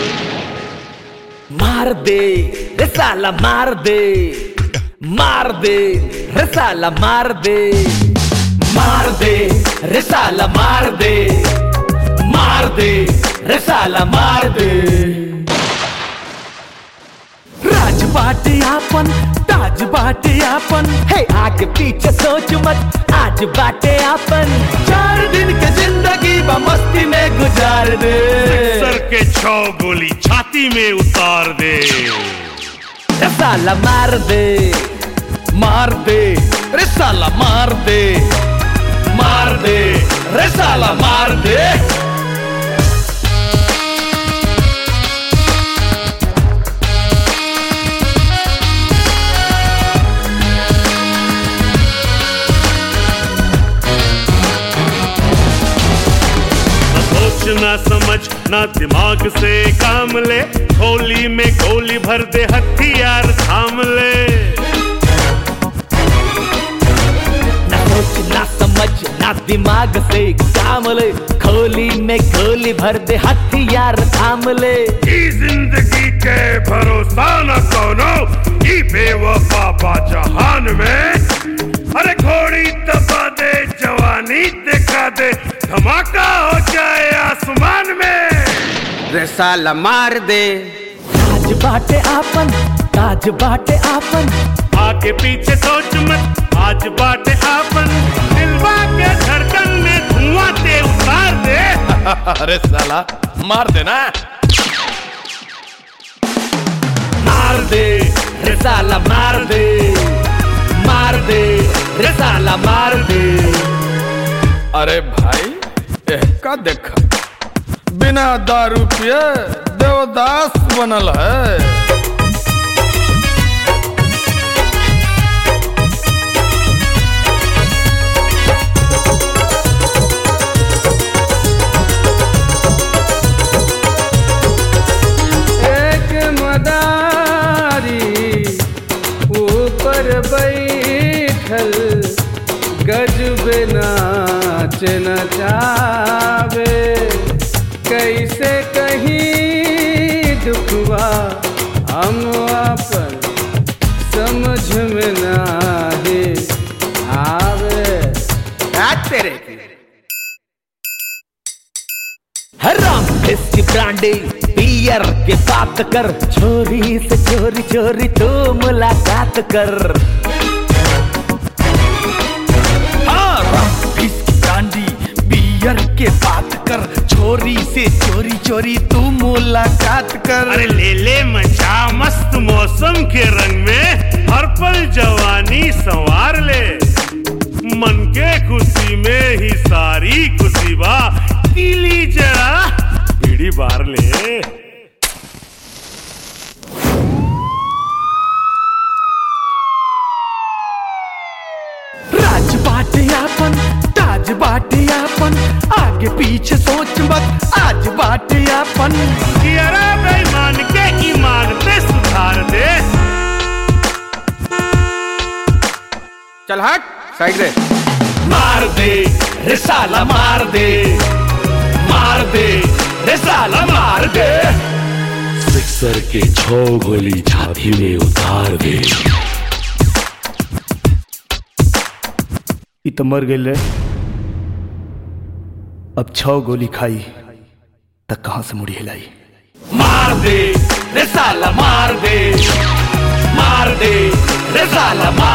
मार दे रे साला मार दे मार दे रे साला मार दे मार दे रे साला मार दे मार दे रे साला मार दे राज बाटे आपन ताज बाटे आपन हे आगे पीछे सोच मत आज बाटे आपन चार दिन के जिंदगी बा मस्ती में गुजार दे सर के छो गोली छाती में उतार दे रे साला मार दे मार दे रे साला मार दे मार दे रे साला मार दे न सोच ना समझ ना दिमाग से काम ले गोली में गोली भर दे हथियार थाम ले ना सोच ना समझ ना दिमाग से काम ले खोली में खोली भर दे हथियार थाम ले ई जिंदगी के भरोसा न कोनो ई बेवफा बा जहान में अरे घोड़ी दबा दे जवानी दिखा दे धमाका हो जाए आसमान में रे साला मार दे ताज बाटे आपन ताज बाटे आपन आगे पीछे सोच मत आज बाटे आपन दिलवा के धड़कन में धुआं दे उतार दे अरे साला मार देना मार दे रे साला मार दे मार दे रे साला मार दे अरे भाई एह का देखा बिना दारू पिए देवदास बनल है एक मदारी ऊपर बैठल गजब नाच नचावे कैसे कहीं दुखवा हम अपन समझ में नाही आवे आ तेरे की हराम की ब्रांडी पियर के बात कर छोरी से चोरी चोरी तो मुलाकात कर हाँ, राम की ब्रांडी पियर के बात कर छोरी से चोरी चोरी तू मुलाकात कर अरे ले ले मचा मस्त मौसम के रंग में हर पल जवानी संवार ले मन के खुशी में ही सारी खुशी बा कीली जरा बीड़ी बार ले राज बाटे आपन ताज बाटे आपन आगे पीछे सोच मत आज बाटे आपन कियरा बेईमान के ईमान पे सुधार दे चल हट साइड रे मार दे रे साला मार दे मार दे रे साला मार दे सिक्सर के छो गोली छाती में उतार दे ई तो मर गई रे अब छह गोली खाई तक कहां से मुड़ी हिलाई मार दे रे साला मार दे मार दे रे साला मार